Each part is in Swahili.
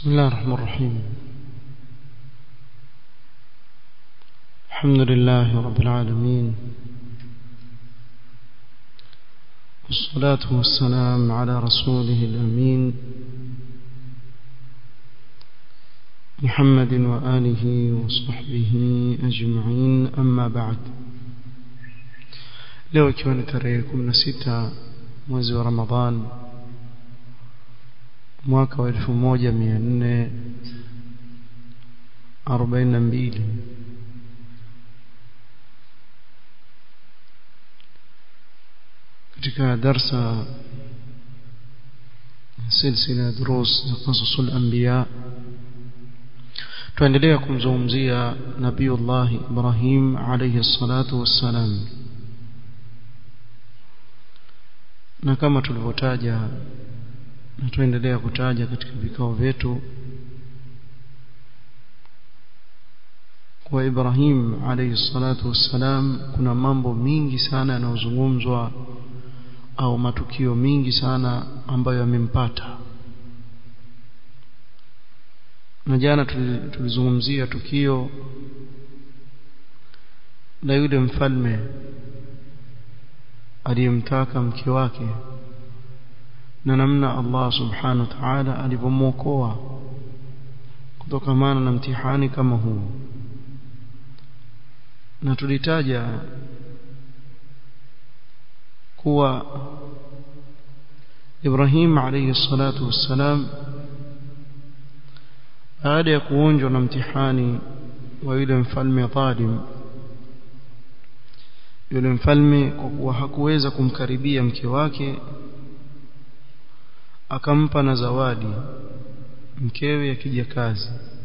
بسم الله الرحمن الرحيم الحمد لله رب العالمين والصلاة والسلام على رسوله الأمين محمد وآله وصحبه أجمعين أما بعد leo ikiwa ni tarehe 16 mwezi wa Ramadhan mwaka wa 1442 katika darsa silsila durus za qasasul anbiya tuendelea kumzungumzia nabiiullah Ibrahim alayhi salatu wassalam na kama tulivyotaja na tuendelea kutaja katika vikao vyetu kwa Ibrahim alayhi salatu wassalam kuna mambo mingi sana yanayozungumzwa au matukio mingi sana ambayo yamempata na jana tulizungumzia tukio la yule mfalme aliyemtaka mke wake na namna Allah subhanahu wa ta'ala alivyomwokoa kutokamana na mtihani kama huu na tulitaja kuwa Ibrahim alayhi salatu wassalam baada ya kuonjwa na mtihani wa yule mfalme dhalim yule mfalme kwa kuwa hakuweza kumkaribia mke wake akampa na zawadi mkewe ya kijakazi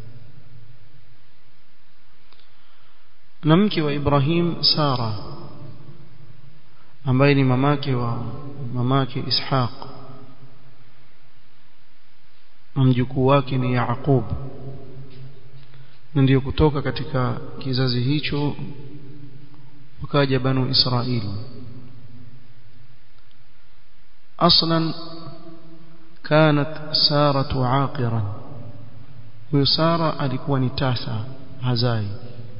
na mke wa Ibrahim Sara ambaye ni mamake wa mamake Ishaq na mjukuu wake ni Yaqub na ndiyo kutoka katika kizazi hicho wakaja banu Israili aslan كانت سارة عاقرا وسارة alikuwa ni tasa hazai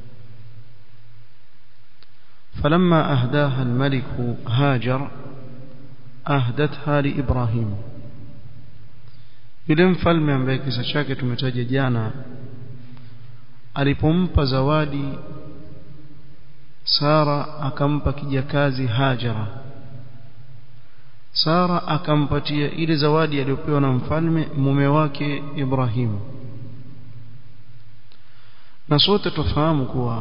فلما أهداها الملك هاجر أهدتها لإبراهيم yule mfalme ambaye kisa chake tumetaja jana alipompa zawadi Sara akampa kijakazi Hajara Sara akampatia ile zawadi aliyopewa na mfalme mume wake Ibrahim na sote tufahamu kuwa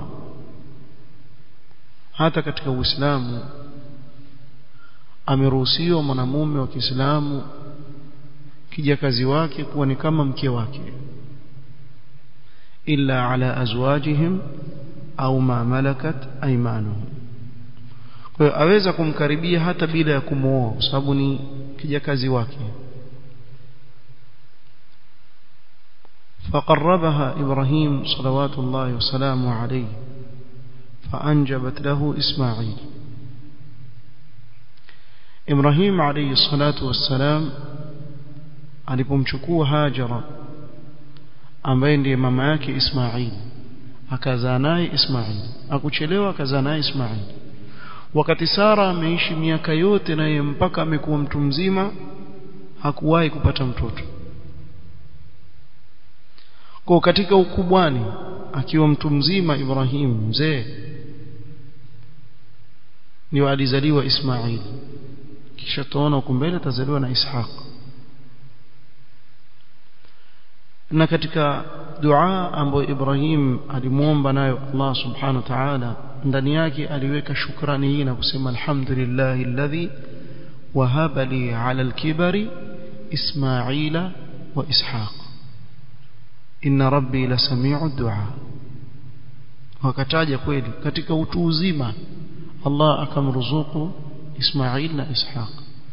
hata katika Uislamu ameruhusiwa mwanamume wa Kiislamu kijakazi wake kuwa ni kama mke wake illa ala azwajihim au ma malakat aymanuhum kwa hiyo aweza kumkaribia hata bila ya kumooa kwa sababu ni kijakazi wake فقربها إبراهيم صلوات الله وسلامه عليه فأنجبت له إسماعيل إبراهيم عليه الصلاة والسلام alipomchukua Hajara ambaye ndiye mama yake Ismail akazaa naye Ismail akuchelewa akazaa naye Ismail wakati Sara ameishi miaka yote naye mpaka amekuwa mtu mzima hakuwahi kupata mtoto kwa katika ukubwani akiwa mtu mzima Ibrahim mzee ndio alizaliwa Ismail kisha tuona huko mbele atazaliwa na Ishaq na katika dua ambayo Ibrahim alimuomba nayo Allah subhanahu wa ta'ala ndani yake aliweka shukrani hii na kusema alhamdulillah alladhi wahaba li ala alkibari ismaila wa ishaq inna rabbi la samiu dua wakataja kweli katika utu uzima Allah akamruzuku Ismail na Ishaq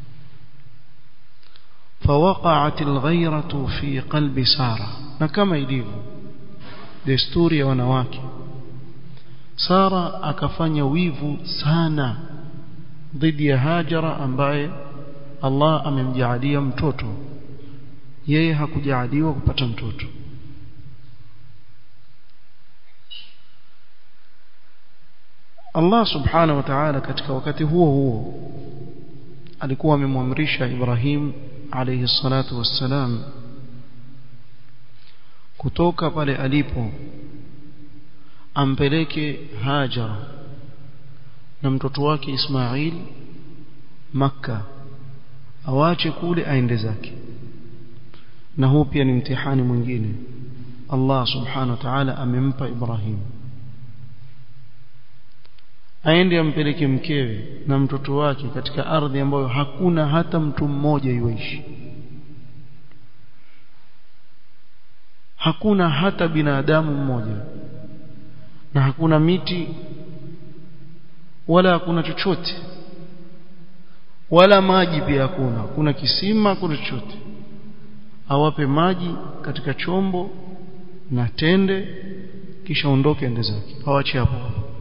فوقعت الغيرة في قلب سارة na kama ilivyo desturi ya wanawake Sara akafanya wivu sana dhidi ya Hajara ambaye Allah amemjaalia mtoto yeye hakujaaliwa kupata mtoto Allah subhanahu wa ta'ala katika wakati huo huo alikuwa amemwamrisha Ibrahim alayhi salatu wassalam kutoka pale alipo ampeleke Hajar na mtoto wake Ismail Makka awache kule aende zake na huu pia ni mtihani mwingine Allah subhanahu wa ta'ala amempa Ibrahim aende ampeleke mkewe na mtoto wake katika ardhi ambayo hakuna hata mtu mmoja yuishi hakuna hata binadamu mmoja na hakuna miti wala hakuna chochote wala maji pia hakuna kuna kisima hakuna chochote awape maji katika chombo na tende kisha ondoke ende zake awache hapo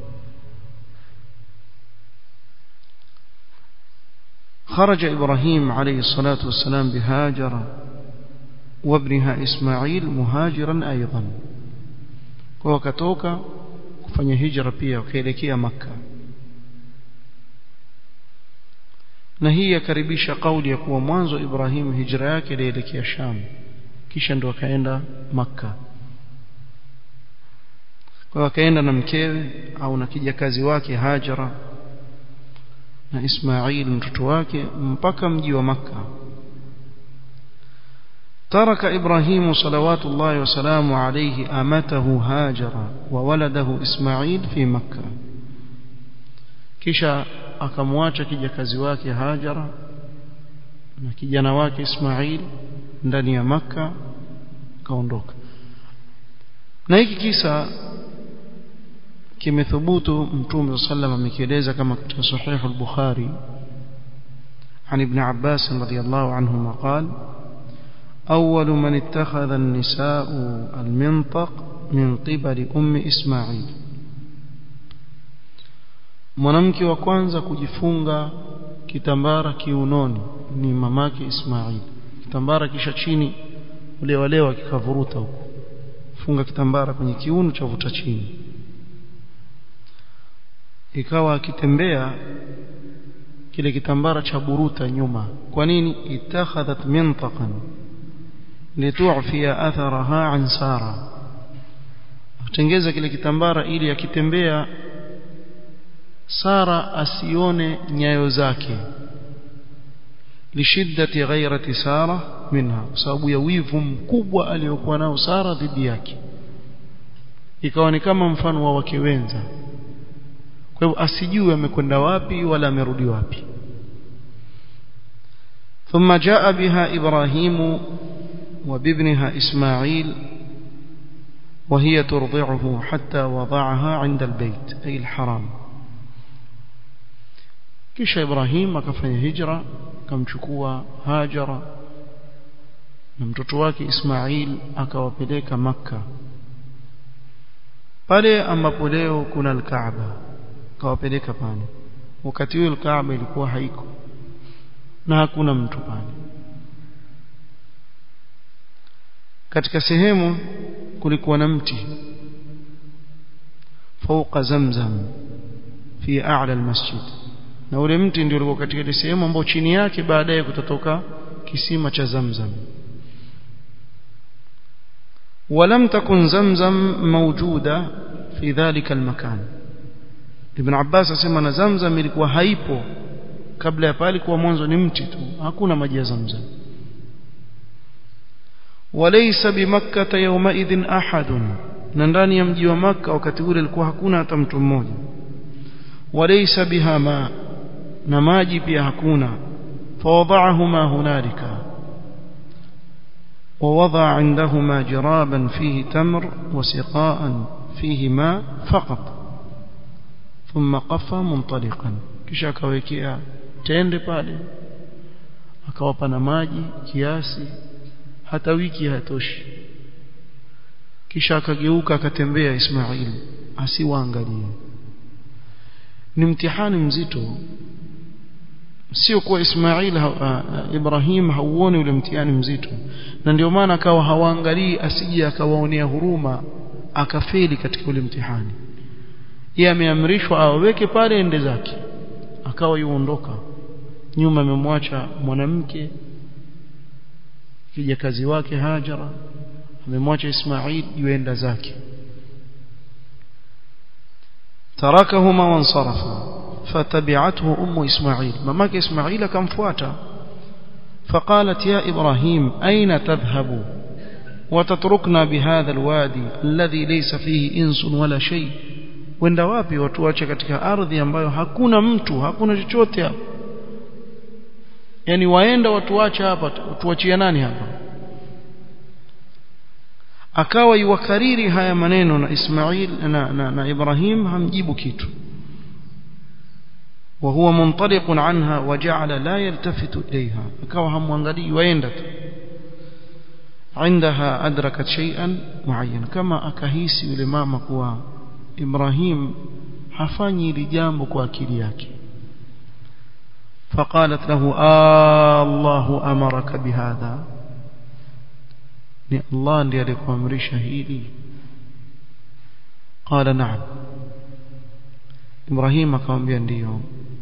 خرج إبراهيم عليه الصلاة والسلام بهاجر وابنها إسماعيل مهاجرا أيضا وكتوك kufanya hijra pia ukaelekea makka na hii yakaribisha kauli ya kuwa mwanzo Ibrahim hijra yake ilielekea Sham kisha ndo akaenda makka kwa akaenda na mkewe au na kijakazi wake Hajara na Ismail mtoto wake mpaka mji wa makka ترك إبراهيم صلوات الله وسلامه عليه أمته هاجر وولده إسماعيل في مكة kisha akamwacha kijakazi wake Hajara na kijana wake Ismail ndani ya Makka kaondoka na hiki kisa kimethubutu mtume sallam amekieleza kama katika sahih al-Bukhari عن ابن عباس رضي الله عنهما قال أول من اتخذ النساء المنطق من قبل أم إسماعيل mwanamke wa kwanza kujifunga kitambara kiunoni ni mamake Ismail kitambara kisha chini ule walewa kikavuruta huko funga kitambara kwenye kiuno cha vuta chini ikawa akitembea kile kitambara cha buruta nyuma kwa nini itakhadhat mintaqan litu'fiya atharaha an sara atengeza kile kitambara ili akitembea Sara asione nyayo zake lishiddati ghairati Sara minha kwa sababu ya wivu mkubwa aliyokuwa nao Sara dhidi yake ikawa ni kama mfano wa wake wenza kwa hivyo asijue amekwenda wapi wala amerudi wapi ثم جاء بها إبراهيم وبابنها إسماعيل وهي ترضعه حتى وضعها عند البيت أي الحرام kisha Ibrahim akafanya hijra akamchukua Hajara na mtoto wake Ismail akawapeleka Makka pale ambapo leo kuna al-Kaaba akawapeleka pale wakati huo al-Kaaba ilikuwa haiko na hakuna mtu pale katika sehemu kulikuwa na mti fauqa zamzam fi a'la al-masjid na ule mti ndio ulikuwa katika ile sehemu ambayo chini yake baadaye kutatoka kisima cha Zamzam ولم تكن زمزم موجودة في ذلك المكان ابن عباس asema na Zamzam ilikuwa haipo kabla ya pale kuwa mwanzo ni mti tu hakuna maji ya Zamzam وليس بمكة يومئذ أحد na ndani ya mji wa Makka wakati ule ilikuwa hakuna hata mtu mmoja وليس بها ماء na maji pia hakuna fawadahuma hunalika ووضع عندهما جرابا فيه تمر وسقاء فيه ماء فقط ثم قف منطلقا kisha akawekea tende pale akawapa na maji kiasi hata wiki hatoshi kisha akageuka akatembea Ismail asiwaangalie ni mtihani mzito sio kuwa Ismail ha, uh, Ibrahim hauoni ule mtihani mzito na ndio maana akawa hawaangalii asije akawaonea huruma akafeli katika ule mtihani yeye ameamrishwa aweke pale ende zake akawa yuondoka nyuma amemwacha mwanamke kija kazi wake Hajara amemwacha Ismail yuenda zake tarakahuma wansarafa فتبعته أم إسماعيل مماك إسماعيل كم فواتا فقالت يا إبراهيم أين تذهب وتتركنا بهذا الوادي الذي ليس فيه إنس ولا شيء wenda wapi watuache katika ardhi ambayo hakuna mtu hakuna chochote hapa yani waenda watuache hapa tuachia nani hapa akawa yuwakariri haya maneno na Ismail na, na, na Ibrahim hamjibu kitu وهو منطلق عنها وجعل لا يلتفت إليها akawa hamwangalii waenda tu عندها أدركت شيئا معين كما akahisi yule mama kuwa Ibrahim hafanyi ile jambo kwa akili yake فقالت له آه الله أمرك بهذا ni Allah ndiye alikuamrisha hili قال نعم Ibrahim akamwambia ndiyo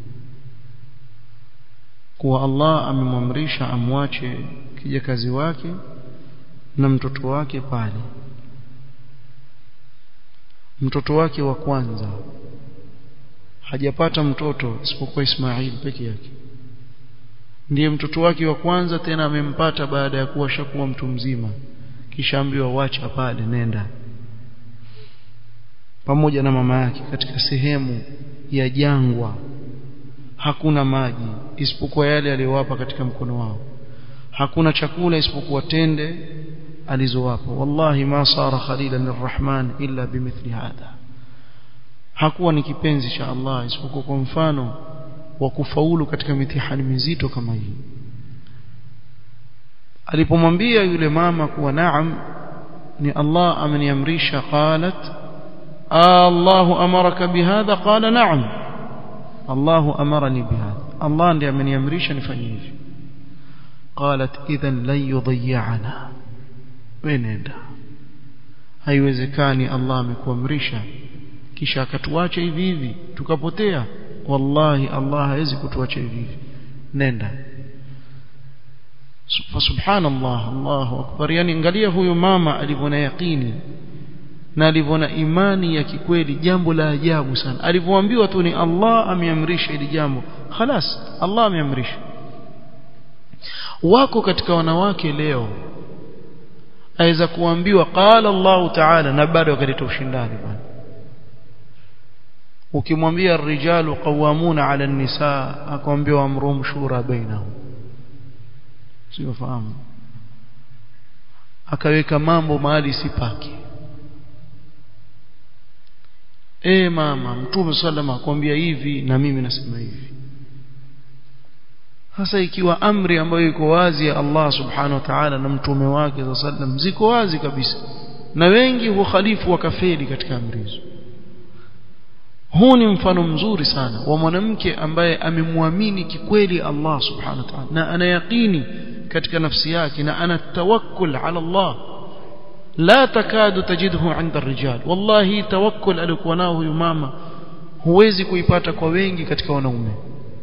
kuwa Allah amemwamrisha amwache kijakazi wake na mtoto wake pale mtoto wake wa kwanza hajapata mtoto isipokuwa Ismail peke yake ndiye mtoto wake wa kwanza tena amempata baada ya kuwa shakuwa mtu mzima kisha ambiwa wacha pale nenda pamoja na mama yake katika sehemu ya jangwa hakuna maji isipokuwa yale aliyowapa katika mkono wao hakuna chakula isipokuwa tende alizowapa wallahi ma sara khalilan lirrahman illa bimithli hadha hakuwa ni kipenzi cha Allah isipokuwa kwa mfano wa kufaulu katika mitihani mizito kama hii alipomwambia yule mama kuwa naam ni Allah ameniamrisha qalat الله أمرك بهذا قال نعم الله أمرني بهذا الله ndiye ameniamrisha nifanye hivi قالت اذا لن يضيعنا wenenda haiwezekani Allah amekuamrisha kisha akatuacha hivi hivi tukapotea wallahi Allah hawezi kutuacha hivi hivi nenda subhanallah Allahu akbar yani angalia huyu mama alivyoona yaqini na alivyoona imani ya kikweli jambo la ajabu sana alivyoambiwa tu ni Allah ameamrisha hili jambo خلاص Allah ameamrisha wako katika wanawake leo aweza kuambiwa qala Allah ta'ala na bado akaleta ushindani bwana ukimwambia rijalu qawamuna 'ala an-nisaa akwambia amrum shura bainahum sio fahamu akaweka mambo mahali sipaki e mama mtume sallama akwambia hivi na mimi nasema hivi hasa ikiwa amri ambayo iko wazi ya Allah subhanahu wa ta'ala na mtume wake sallam ziko wazi kabisa na wengi hukhalifu wakafeli katika amri hizo huu ni mfano mzuri sana wa mwanamke ambaye amemwamini kikweli Allah subhanahu wa ta'ala na anayaqini katika nafsi yake na ana tawakkul ala Allah la takadu tajidhu inda rijal wallahi tawakkul alikuwa nao huyu mama huwezi kuipata kwa wengi katika wanaume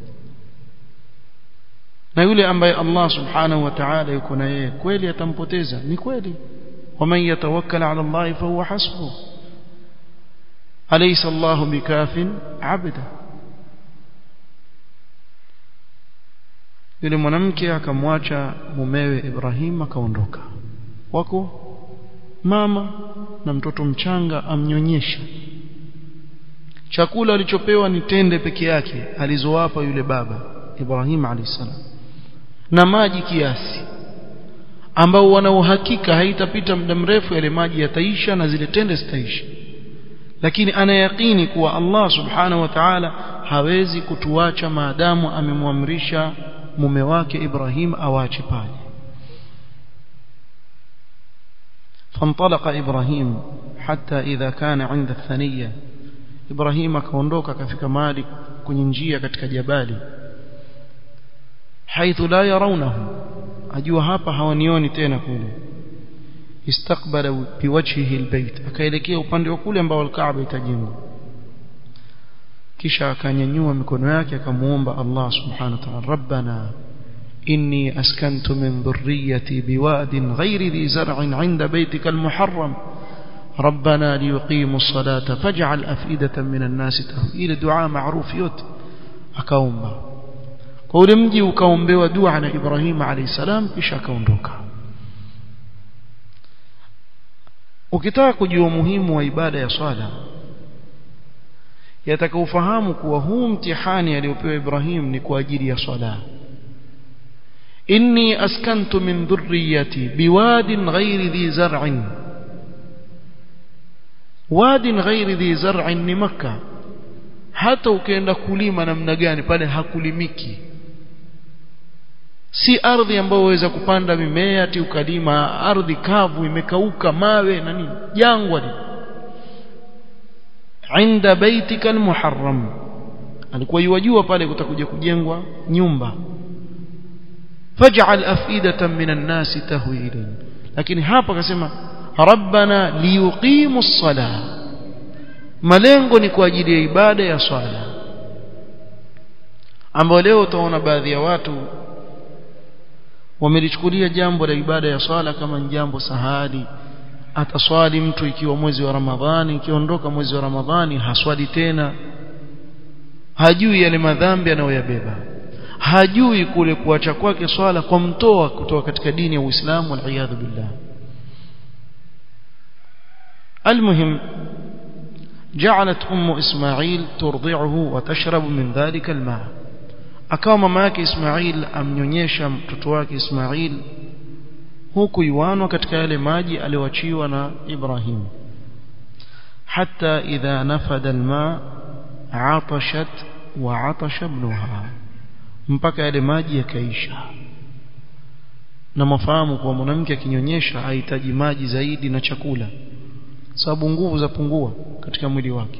na yule ambaye Allah subhanahu wa ta'ala yuko na yeye kweli atampoteza ni kweli waman yatawakkal ala Allah fa huwa hasbuh alaysa Allah bikafin abda yule mwanamke akamwacha mumewe Ibrahim akaondoka wako mama na mtoto mchanga amnyonyesha chakula alichopewa ni tende peke yake alizowapa yule baba Ibrahim alayhisalam na maji kiasi ambao wana uhakika haitapita muda mrefu yale maji yataisha na zile tende zitaisha lakini anayakini kuwa Allah subhanahu wa ta'ala hawezi kutuacha maadamu amemwamrisha mume wake Ibrahim awache pale فانطلق إبراهيم حتى إذا كان عند الثنية إبراهيم akaondoka kafika mahali kwenye njia katika jabali haithu la yarawnahu ajua hapa hawanioni tena kule istaqbala biwajhihi albayt akaelekea upande wa kule ambao alkaaba itajengwa kisha akanyanyua mikono yake akamuomba Allah subhanahu wa ta'ala rabbana inni askantu min dhurriyyati biwadin ghairi dhi zar'in 'inda baytika almuharram ربنا ليقيموا الصلاة فاجعل أفئدة من الناس تهوي إلى دعاء معروف يوت أكاومبا قول مجي وكاومبوا دعاء إبراهيم عليه السلام إيش أكاوندوكا ukitaka kujua umuhimu wa ibada ya swala yataka ufahamu kuwa huu mtihani aliopewa Ibrahim ni kwa ajili ya swala inni askantu min dhurriyyati biwadin ghairi dhi zar'in wadin ghairi dhi zar'in ni makka hata ukienda kulima namna gani pale hakulimiki si ardhi ambayo waweza kupanda mimea ati ukalima ardhi kavu imekauka mawe na nini jangwa ni inda baitika almuharram alikuwa yuwajua pale kutakuja kujengwa nyumba faj'al afidatan minan nasi tahwi ilayhi lakini hapa akasema rabbana liyuqimu as-salah malengo ni kwa ajili ya ibada ya swala ambayo leo utaona baadhi ya watu wamelichukulia jambo la ibada ya swala kama jambo sahali ataswali mtu ikiwa mwezi wa Ramadhani ikiondoka mwezi wa Ramadhani haswali tena hajui yale madhambi anayoyabeba hajui kule kuacha kwake swala kwa mtoa kutoka katika dini ya Uislamu wal billah المهم جعلت أم إسماعيل ترضعه وتشرب من ذلك الماء akawa mama yake Ismail amnyonyesha mtoto wake Ismail huku yuanwa katika yale maji aliyoachiwa na Ibrahim hatta idha nafada alma atashat wa atasha ibnuha mpaka yale maji yakaisha na mafahamu kwa mwanamke akinyonyesha hahitaji maji zaidi na chakula sababu nguvu zapungua katika mwili wake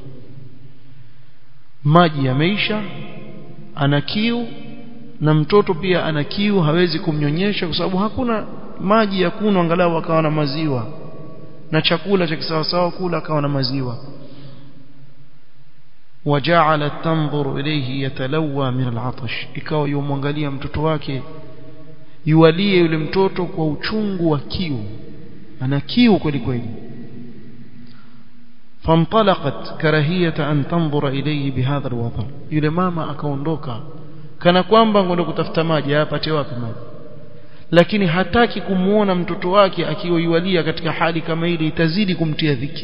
maji yameisha ana kiu na mtoto pia ana kiu hawezi kumnyonyesha kwa sababu hakuna maji ya kunywa angalau akawa na maziwa na chakula cha kisawasawa kula akawa na maziwa وجعلت تنظر إليه يتلوى من العطش ikawa yumwangalia mtoto wake yualie yule mtoto kwa uchungu wa kiu ana kiu kweli kweli فانطلقت كراهية أن تنظر إليه بهذا الوضع yule mama akaondoka kana kwamba ngoenda kutafuta maji apate wapi maji lakini hataki kumuona mtoto wake akiwa yualia katika hali kama ile itazidi kumtia dhiki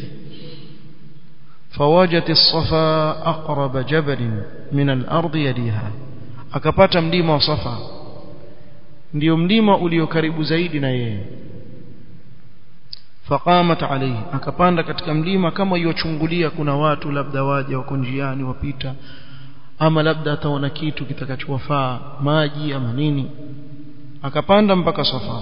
فوجت الصفا أقرب جبل من الأرض يليها akapata mlima wa Safa ndio mlima ulio karibu zaidi na yeye faqamat alayhi akapanda katika mlima kama yochungulia kuna watu labda waje wako njiani wapita ama labda ataona kitu kitakachowafaa maji ama nini akapanda mpaka Safa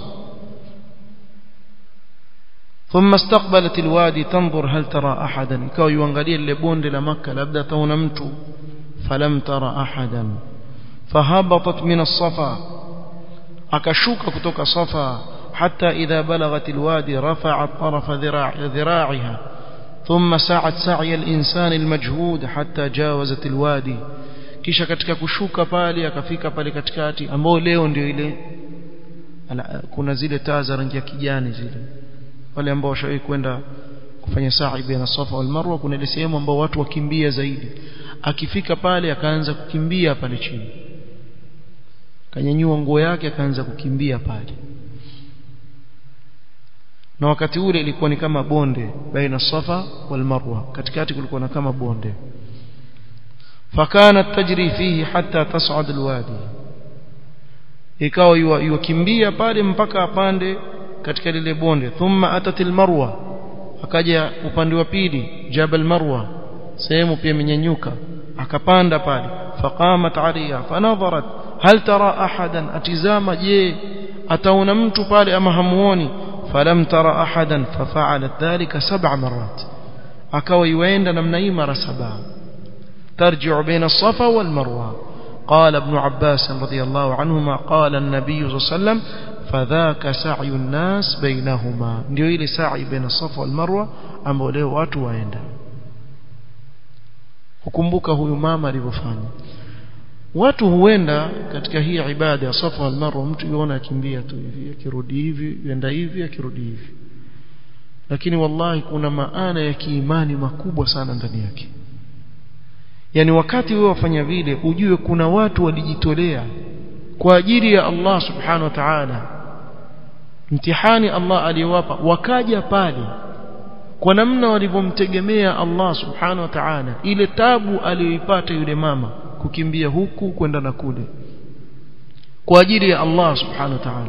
ثم استقبلت الوادي تنظر هل ترى احدا ikawa yuangalia lile bonde la maka labda ataona mtu falam tara ahadan fahabatat min as-safa akashuka kutoka safa حتى إذا بلغت الوادي رفعت طرف ذراع ذراعها ثم سعت سعي الإنسان المجهود حتى جاوزت الوادي kisha katika kushuka pale akafika pale katikati ambao leo ndio ile kuna zile taa za rangi ya kijani zile wale ambao washawahi kwenda kufanya sa'i baina Safa wal Marwa kuna ile sehemu ambao watu wakimbia zaidi akifika pale akaanza kukimbia pale chini kanyanyua nguo yake akaanza kukimbia pale na wakati ule ilikuwa ni kama bonde baina Safa wal Marwa katikati kulikuwa na kama bonde fakanat tajri fihi hatta tas'ad alwadi ikawa yukimbia pale mpaka apande katika lile bonde thumma atatil marwa akaja upande wa pili jabal marwa sehemu pia imenyanyuka akapanda pale faqamat aliya fanadharat hal tara ahadan atizama je ataona mtu pale ama hamuoni falam tara ahadan fafa'alat dhalika sab'a marat akawa yuenda namna hii mara saba tarji'u baina safa wal marwa قال ابن عباس رضي الله عنهما قال النبي صلى الله عليه وسلم فذاك سعي الناس بينهما ndio ile sa'i baina safa wal marwa ambao leo watu waenda kukumbuka huyu mama alivyofanya watu huenda katika hii ibada ya safa wal marwa mtu yuona akimbia tu hivi akirudi hivi yenda hivi akirudi hivi lakini wallahi kuna maana ya kiimani makubwa sana ndani yake yani wakati wewe wafanya vile ujue kuna watu walijitolea kwa ajili ya Allah subhanahu wa ta'ala mtihani Allah aliyowapa wakaja pale kwa namna walivyomtegemea Allah subhanahu wa ta'ala ile tabu aliyoipata yule mama kukimbia huku kwenda na kule kwa ajili ya Allah subhanahu wa ta'ala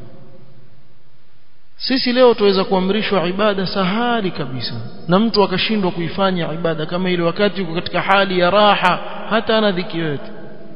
sisi leo tuweza kuamrishwa ibada sahali kabisa na mtu akashindwa kuifanya ibada kama ile wakati uko katika hali ya raha hata ana dhiki yote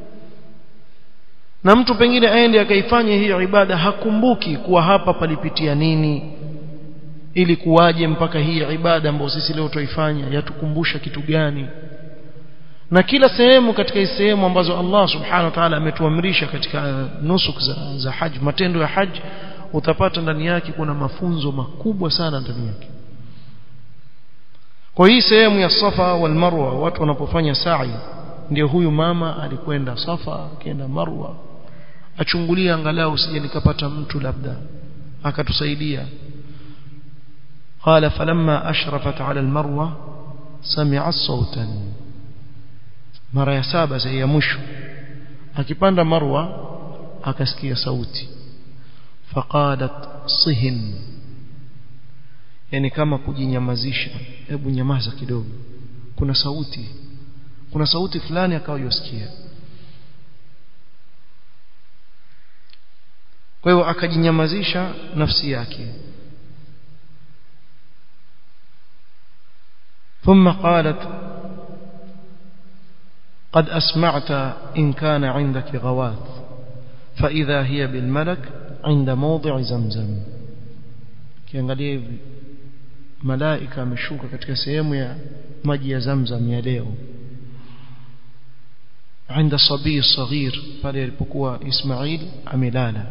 na mtu pengine aende akaifanya hiyo ibada hakumbuki kuwa hapa palipitia nini ili kuwaje mpaka hii ibada ambayo sisi leo tuifanya yatukumbusha kitu gani na kila sehemu katika hizo sehemu ambazo Allah subhanahu wa ta'ala ametuamrisha katika nusuk za, za haji matendo ya haji utapata ndani yake kuna mafunzo makubwa sana ndani yake kwa hii sehemu ya Safa wal Marwa watu wanapofanya sa'i ndio huyu mama alikwenda Safa akaenda Marwa achungulia angalau usije nikapata mtu labda akatusaidia قال فلما أشرفت على المروة سمعت صوتا mara ya saba sasa ya mwisho akipanda marwa akasikia sauti faqalat sihin yani kama kujinyamazisha hebu nyamaza kidogo kuna sauti kuna sauti fulani akawa yosikia kwa hiyo akajinyamazisha nafsi yake ثم قالت قد أسمعت إن كان عندك غواث فإذا هي بالملك عند موضع زمزم kiangalia hivi malaika ameshuka katika sehemu ya maji ya zamzam ya leo عند صبي صغير pale alipokuwa Ismail amelala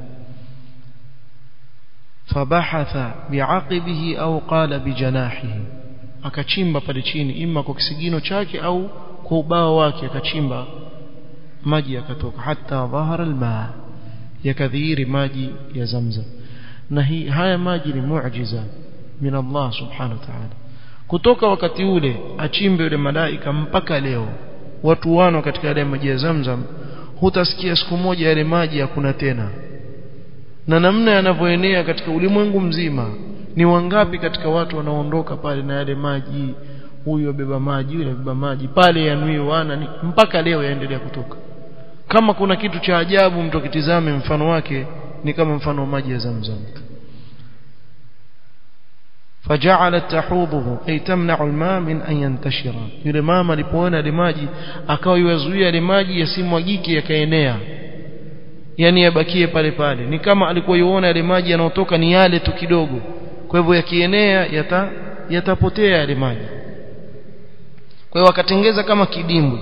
fabahatha biaqibihi au qala bijanahihi akachimba pale chini ima kwa kisigino chake au kwa ubao wake akachimba maji yakatoka hata dhahara almaa yakadhihiri maji ya zamzam na hii haya maji ni muujiza min Allah subhanahu wa ta'ala kutoka wakati ule achimbe yule malaika mpaka leo watu wano katika yale maji ya zamzam hutasikia siku moja yale maji hakuna tena na namna yanavyoenea katika ulimwengu mzima ni wangapi katika watu wanaondoka pale na yale maji huyu abeba maji yule abeba maji pale yanui wana ni, mpaka leo yaendelea kutoka kama kuna kitu cha ajabu mtu akitizame mfano wake ni kama mfano wa maji ya zamzam فجعلت تحوضه أي تمنع الماء من أن ينتشر yule mama alipoona ile maji akawa iwazuia ile maji yasimwagike yakaenea yani yabakie pale pale ni kama alikuwa yuona yale maji yanayotoka ni yale tu kidogo kwa hivyo yakienea yata yatapotea yale maji kwa hiyo wakatengeza kama kidimbwi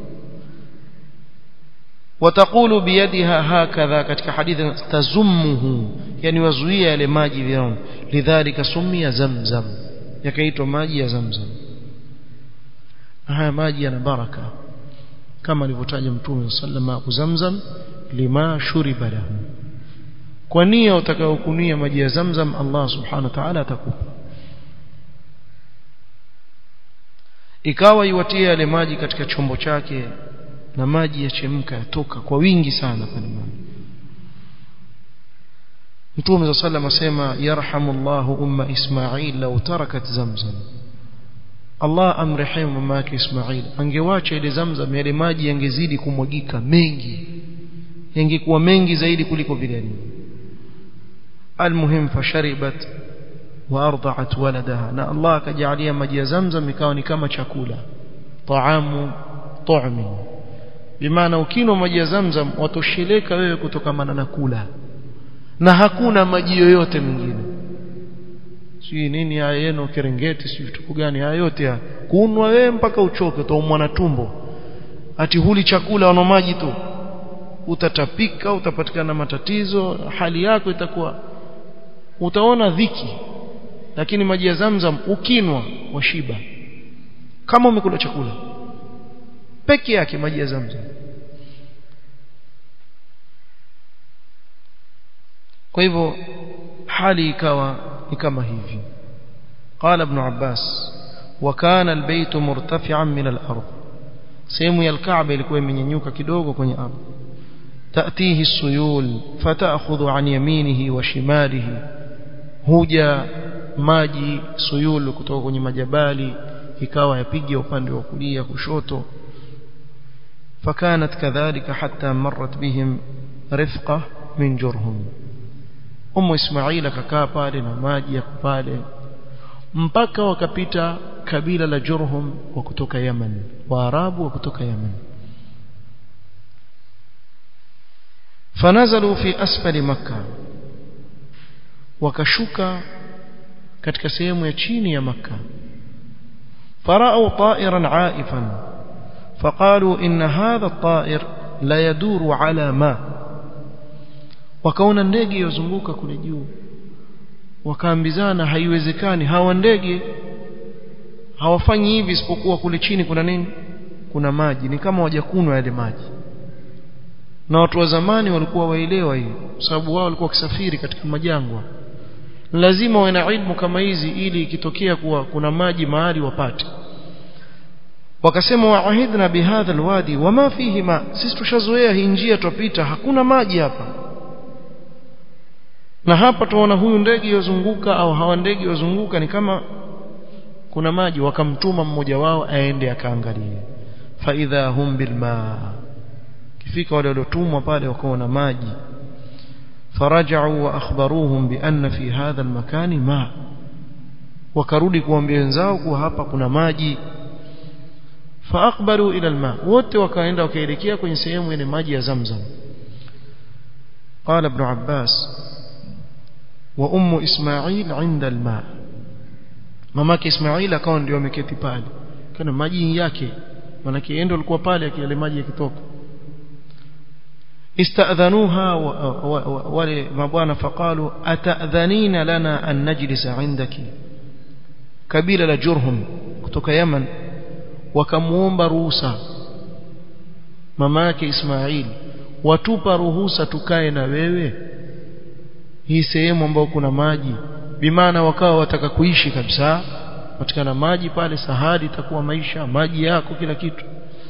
watakulu biyadiha hakadha katika hadithi tazummuhu yani wazuia yale maji vyao lidhalika sumia zamzam yakaitwa maji ya zamzam na haya maji yana baraka kama alivyotaja mtume sallama zamzam lima shuriba lahu kwa nia utakayokunia maji ya zamzam Allah subhanahu wa ta'ala atakupa ikawa iwatie yale maji katika chombo chake na maji yachemka yatoka kwa wingi sana pale mama Mtume صلى الله عليه asema yarhamullahu umma Ismail law tarakat zamzam Allah amrehemu mama yake Ismail angewacha ile zamzam yale maji yangezidi kumwagika mengi yangekuwa mengi zaidi kuliko vile almuhim fasharibat wa arda'at waladaha na Allah akajalia maji ya zamzam ikawa ni kama chakula taamu tu'min bimaana ukinwa maji ya zamzam watosheleka wewe kutokamana na kula na hakuna maji yoyote mengine si nini haya yenu kerengeti si vitu gani haya yote kunwa wewe mpaka uchoke utaumwa na tumbo ati huli chakula wana maji tu utatapika utapatikana matatizo hali yako itakuwa utaona dhiki lakini maji ya zamzam ukinwa washiba kama umekula chakula peke yake maji ya zamzam kwa hivyo hali ikawa ni kama hivi قال ابن عباس وكان البيت مرتفعا من الأرض sehemu ya alkaaba ilikuwa imenyanyuka kidogo kwenye ardhi تأتيه السيول فتأخذ عن يمينه وشماله huja maji suyul kutoka kwenye majabali ikawa yapiga upande wa kulia kushoto فكانت كذلك حتى مرت بهم رفقة من جرهم أم إسماعيل ككا pale na maji ya pale mpaka wakapita kabila la Jurhum wa kutoka Yemen Waarabu wa kutoka Yemen فنزلوا في أسفل مكة wakashuka katika sehemu ya chini ya Makka فرأوا طائرا عائفا فقالوا إن هذا الطائر لا يدور على ماء wakaona ndege yozunguka kule juu wakaambizana haiwezekani hawa ndege hawafanyi hivi isipokuwa kule chini kuna nini kuna maji ni kama wajakunwa yale maji na watu wa zamani walikuwa waelewa hii kwa sababu wao walikuwa wakisafiri katika majangwa lazima wawe na ilmu kama hizi ili ikitokea kuwa kuna maji mahali wapate wakasema waahidna bihadha alwadi wama fihi ma sisi tushazoea hii njia tupita hakuna maji hapa na hapa tuona huyu ndege yozunguka au hawa ndege yozunguka ni kama kuna maji wakamtuma mmoja wao aende akaangalie faidha hum bilma kifika wale waliotumwa pale wakaona maji فرجعوا واخبروهم بان في هذا المكان ماء wakarudi kuambia wenzao kuwa hapa kuna maji faaqbalu ila alma wote wakaenda wakaelekea kwenye sehemu yenye maji ya zamzam قال ابن عباس وام اسماعيل عند الماء mamake Ismail akawa ndio ameketi pale kana maji yake maana kiendo alikuwa pale akile maji yakitoka استأذنوها wale mabwana faqalu atadhanina lana an najlisa indaki kabila la Jurhum kutoka Yaman wakamuomba ruhusa mama yake Ismail watupa ruhusa tukae na wewe hii sehemu ambayo kuna maji bimaana wakawa wataka kuishi kabisa patikana maji pale sahadi itakuwa maisha maji yako kila kitu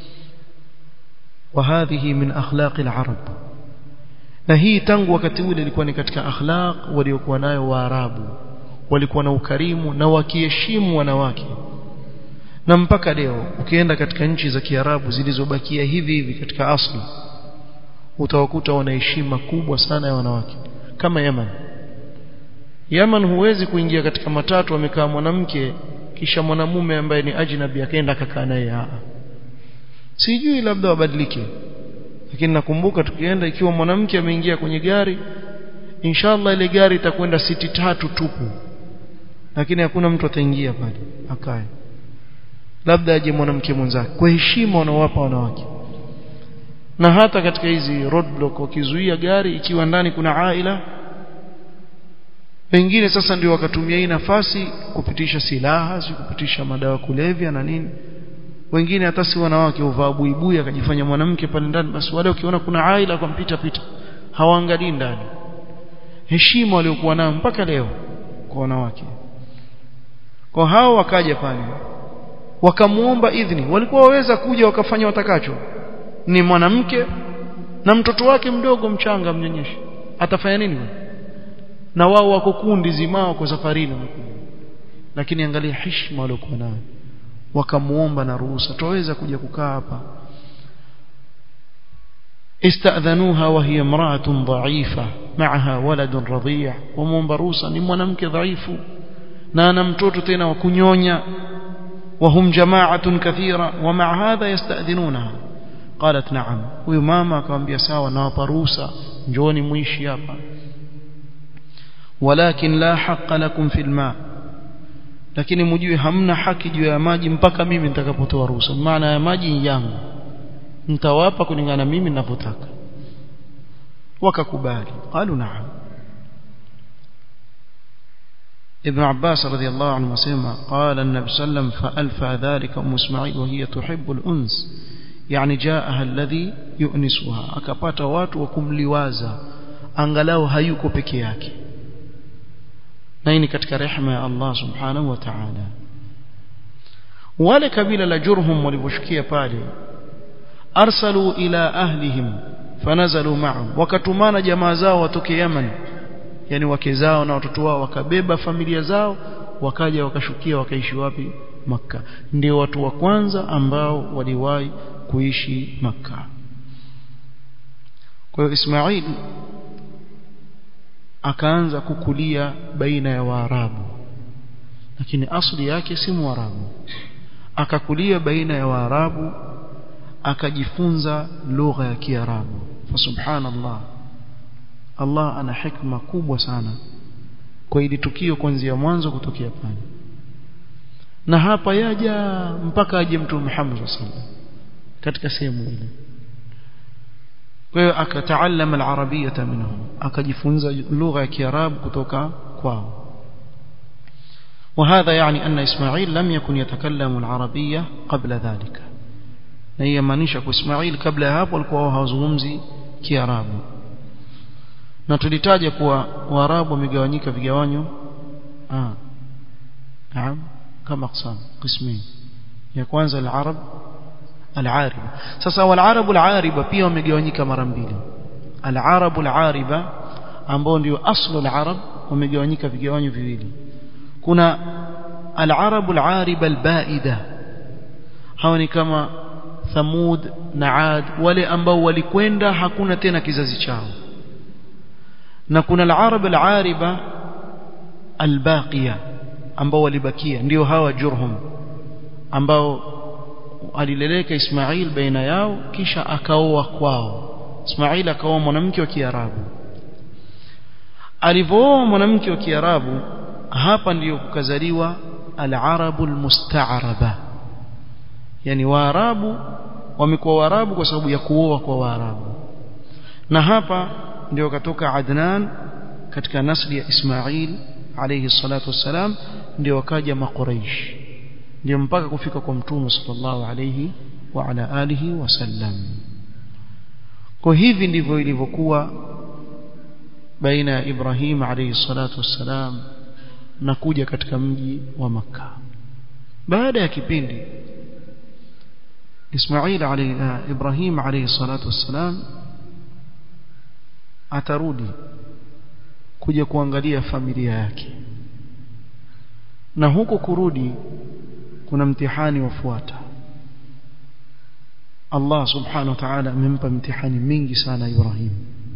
وهذه من أخلاق العرب na hii tangu wakati ule ilikuwa ni katika akhlaq waliokuwa nayo waarabu walikuwa na ukarimu na wakiheshimu wanawake na mpaka leo ukienda katika nchi za kiarabu zilizobakia hivi hivi katika asli utawakuta wana heshima kubwa sana ya wanawake kama Yemen Yemen huwezi kuingia katika matatu amekaa mwanamke kisha mwanamume ambaye ni ajnabi akaenda akakaa naye sijui labda wabadilike lakini nakumbuka tukienda ikiwa mwanamke ameingia kwenye gari inshallah ile gari itakwenda siti tatu tupu lakini hakuna mtu ataingia pale akae labda aje mwanamke mwenzake kwa heshima wanaowapa wanawake na hata katika hizi roadblock wakizuia gari ikiwa ndani kuna aila pengine sasa ndio wakatumia hii nafasi kupitisha silaha si kupitisha madawa kulevya na nini wengine hata si wanawake uvaa buibui akajifanya mwanamke pale ndani basi wale ukiona kuna aila kumpita pita hawaangalii ndani heshima waliokuwa nayo mpaka leo kwa wanawake kwa hao wakaja pale wakamuomba idhini walikuwa waweza kuja wakafanya watakacho ni mwanamke na mtoto wake mdogo mchanga mnyonyeshi atafanya nini na wao wako kundi zimao kwa safarini lakini angalia heshima waliokuwa nayo wakamuomba na ruhusa tuweza kuja kukaa hapa استأذنوها وهي امرأة ضعيفة معها ولد رضيع ومومba ruhusa ni mwanamke dhaifu na ana mtoto tena wa kunyonya وهم جماعة كثيرة ومع هذا يستأذنونها قالت نعم huyu mama akamwambia sawa nawapa ruhusa njooni muishi hapa ولكن لا حق لكم في الماء lakini mjue hamna haki juu ya maji mpaka mimi nitakapotoa ruhusa maana ya maji yangu nitawapa kulingana mimi ninavyotaka wakakubali qalu na'am ابن عباس رضي الله عنه وسلم قال النبي صلى الله عليه وسلم فألفى ذلك أم إسماعيل وهي تحب الأنس يعني جاءها الذي يؤنسها akapata watu wa kumliwaza angalau hayuko peke yake na hii ni katika rehema ya Allah subhanahu wa ta'ala wale kabila la Jurhum waliposhukia pale arsalu ila ahlihim fanazalu ma'ahum wakatumana jamaa zao watoke Yaman yani wake zao na watoto wao wakabeba familia zao wakaja wakashukia wakaishi wapi maka ndio watu wa kwanza ambao waliwahi kuishi maka kwa hiyo Ismail akaanza kukulia baina ya Waarabu lakini asili yake si Mwarabu akakulia baina ya Waarabu akajifunza lugha ya Kiarabu fa subhanallah Allah ana hikma kubwa sana kwa ili tukio kuanzia mwanzo kutokea pale na hapa yaja mpaka aje mtume Muhammad sallallahu katika sehemu ile kwa hiyo akataalama al-arabiyata minhum akajifunza lugha ya kiarabu kutoka kwao وهذا يعني أن إسماعيل لم يكن يتكلم العربية قبل ذلك na hii yamaanisha kwa Ismail kabla ya hapo walikuwa hawazungumzi Kiarabu na tulitaja kuwa Waarabu wamegawanyika vigawanyo ah naam kama qisam qismain ya kwanza al-arab al-ariba sasa wal-arabu al-ariba pia wamegawanyika mara mbili al-arabu al-ariba ambao ndio aslu al-arab wamegawanyika vigawanyo viwili kuna al-arabu al-ariba al-baida hawa ni kama Thamud na Ad wale ambao walikwenda hakuna tena kizazi chao na kuna al-arab al-ariba al-baqiya ambao walibakia ndio hawa Jurhum ambao alileleka Ismail baina yao kisha akaoa kwao Ismail akaoa mwanamke wa Kiarabu alivooa mwanamke wa Kiarabu hapa ndiyo kukazaliwa al-arabu al-musta'raba yani waarabu wamekuwa waarabu kwa sababu ya kuoa kwa waarabu na hapa ndio katoka Adnan katika nasli ya Ismail alayhi salatu wassalam ndio wakaja makuraish ndio mpaka kufika kwa mtume sallallahu alayhi wa ala alihi wasallam kwa hivi ndivyo ilivyokuwa baina ya Ibrahim alayhi salatu wassalam na kuja katika mji wa maka baada ya kipindi Ismail alayhi Ibrahim alayhi salatu wassalam atarudi kuja kuangalia familia yake na huko kurudi kuna mtihani wafuata Allah subhanahu wa ta'ala amempa mtihani mingi sana Ibrahim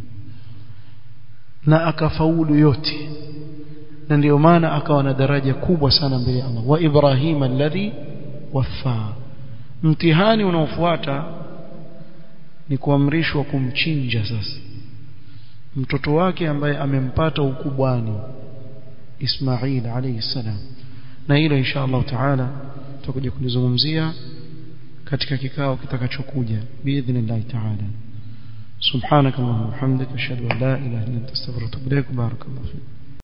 na akafaulu yote na ndio maana akawa na daraja kubwa sana mbele ya Allah wa Ibrahim alladhi wafaa mtihani unaofuata ni kuamrishwa kumchinja sasa mtoto wake ambaye amempata ukubwani Ismail alayhi salam na hilo insha Allah taala tutakuja kulizungumzia katika kikao kitakachokuja biidhnillah taala subhanakallahumma wa bihamdika ashhadu an la ilaha illa anta astaghfiruka wa atubu ilaik barakallahu fik